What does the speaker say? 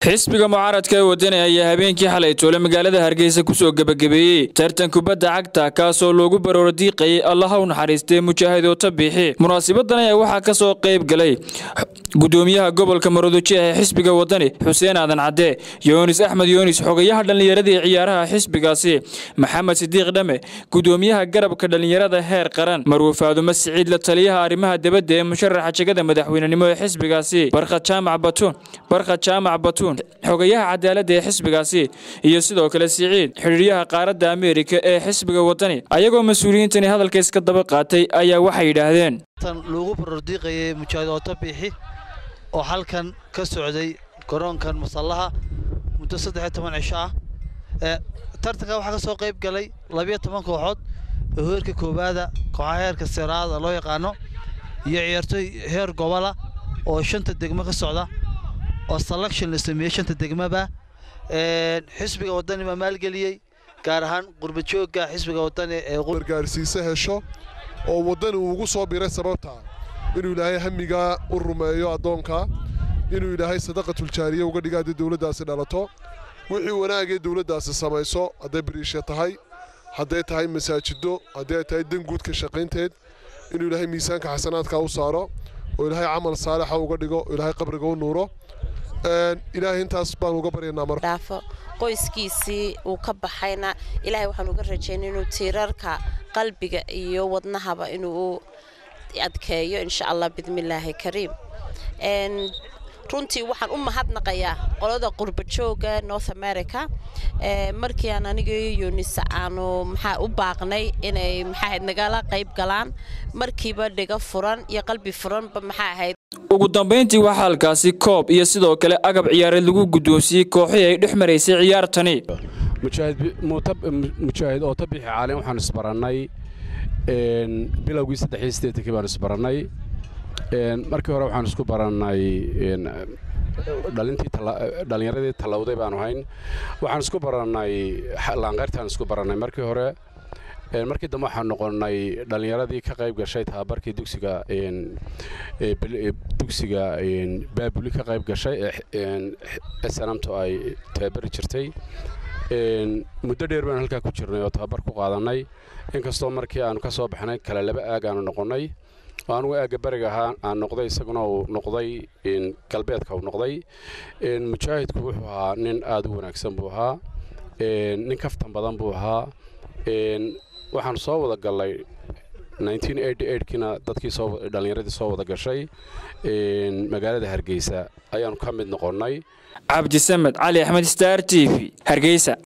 xisbiga mucaaradka ee wadani ayaa habeenkii xalay toole magaalada hargeysa kusoo gebagabeeyey tartan kubadda cagta kaasoo loogu barooro diiqayay allaha u naxariistay mujaahidoota biixi munaasibadan ayaa waxaa ka soo qayb galay gudoomiyaha gobolka maroodijo ee xisbiga wadani xuseen aadan cadde yoonis axmed yoonis xogayaha dhallinyarada ee ciyaaraha xisbigaasi maxamed sidiiq dhame gudoomiyaha garabka dhallinyarada heer qaran marwe faadumo siciid la taliyaha arrimaha debadda ee musharaxa jegada madaxweynenimo ee xisbigaasi barkhad jaamac batuun barkhad jaamac batuun xogayaha cadaaladda ee xisbigaasi iyo sidoo kale siciid xidhiiryaha qaaradda ameerika ee xisbiga wadani ayagoo mas-uuliyiintani hadalka iska daba qaatay ayaa waxay yidhaahdeen loogu barordiiqayay mujaahid ooto biixi oo halkan ka socday garoonkan masallaha muddo saddex iyo toban cisho ah tartanka waxaa ka soo qayb galay labiyo toban kooxood oo heerka koowaada kooxaha heerka seraada loo yaqaano iyo ciyaartooy heer gobola oo shanta degmo ka socda oo selection la sameeyey shanta degmaba xisbiga wadani baa maalgeliyey gaar ahaan qurbajooga xisbiga wadani ee gargaarsiise hesho oo waddani uu ugu soo biray sababtaa inuu ilaahay hamigaa u rumeeyo addoonka inuu ilaahay sadaqatuljaariya uga dhiga haddii dowladdaasi dhalato wixii wanaagee dowladdaasi samayso hadday bariisha tahay hadday tahay masaajido haddii ay tahay danguud ka shaqaynteed inuu ilaahay miisaanka xasanaadka u saaro oo ilaahay camal saalixa uga dhigo oo ilaahay qabriga u nuuro ilaahay intaas baan uga baryaynaa mar dhaafo qoyskiisii uu ka baxayna ilaahay waxaan uga rajaynay inuu tiirarka qalbiga iyo wadnahaba inuu adkeeyo insha allah bidmillaahi kariim runtii waxaan u mahadnaqayaa qolada qurbajooga north america markii aan aniga yunis aanu maxaa u baaqnay inay maxaahayd nagala qayb galaan markiiba dhiga furan iyo qalbi furanba maxaa ahayd ugu dambayntii waxaa halkaasi koob iyo sidoo kale agab ciyaareed lagu guddoonsiiyey kooxii ay dhex maraysay ciyaartani mujaahid ooto bixi caalin waxaan isbarannay bilowgii saddexii sideetankii baan isbarannay markii hore waxaan isku barannay dhalintii dhallinyaradii tallawday baanu hayn waxaan isku barannay laanqayrtaan isku barannay markii hore markii dambe waxaan noqonnay dhallinyaradii ka qayb gashay tababarkii dugsiga dugsiga baabuli ka qayb gashay ee sanamtu ay tababari jirtay muddo dheer baan halkaa ku jirnay oo tababar ku qaadannay inkastoo markii aanu ka soo baxnay kale laba aag aanu noqonnay oo anugu aagga beriga ahaa aan noqday isaguna uu noqday galbeedka uu noqday mujaahidku wuxuu ahaa nin aad u wanaagsan buu ahaa nin kaftan badan buu ahaa waxaan soo wada gallay kiina dadkii dhallinyaradii soo wada gashay magaalada hargeysa ayaanu ka mid noqonnay cabdisamed cali axmed star t v hargeysa